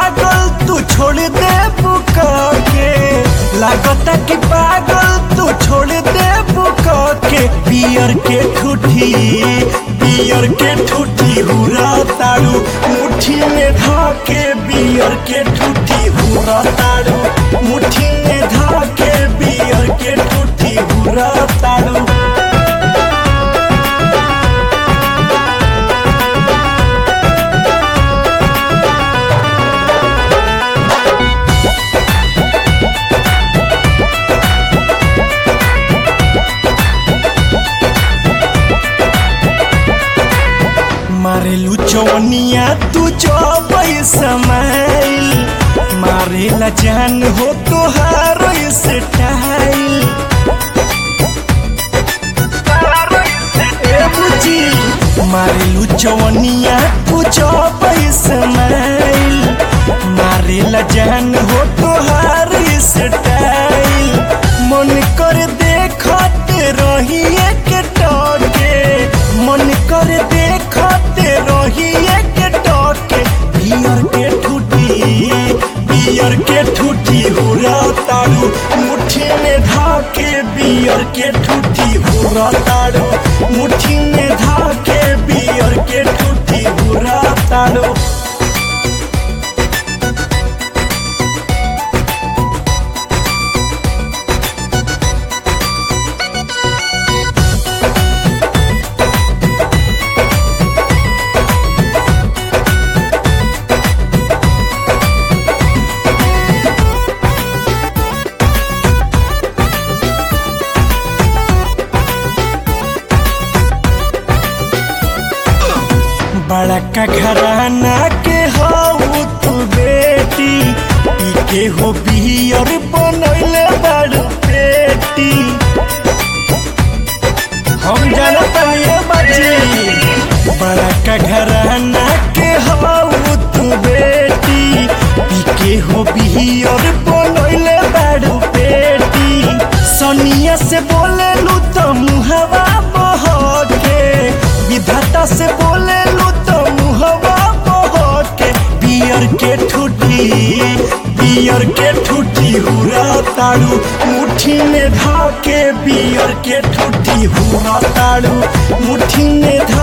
पागल तू छोड़ दे बुका के लागता कि पागल तू छोड़ दे बुका के बियर के ठूठी बियर के ठूठी हुरा ताड़ू मुट्ठी में धाके बियर के ठूठी हुरा ताड़ू मुट्ठी में धाके बियर के ठूठी हुरा ताड़ू मारेलू चौनिया तू चौबई समाइल मारेला जान हो तोहार स्टाइल ए बुची मारेलू चौनिया तू चौबई समाइल मारेला जान हो तोहार स्टाइल मन कर देखते रही एक टके मन कर देखते रही एक टके बियर के ठूठी बियर के ठूठी हुरा ताड़ू मुट्ठी में धाके बियर के ठूठी हुरा ताड़ू मुट्ठी में धाके बियर के ठूठी हुरा ताड़ू बड़का घराना के हाउ तू बेटी पी के हो बियर बनैले बड़ पेटी हम जानत ये बच्ची बड़का घराना के हाउ तू बेटी पी के हो बियर बनैले बड़ पेटी सनिया से बोले लू तो मुहवा बहके विधाता से बोले लू तो मुहवा बहके बियर के ठूठी बियर के ठूठी हुरा ताड़ू मुट्ठी में धाके बियर के ठूठी हुरा ताड़ू मुट्ठी में धा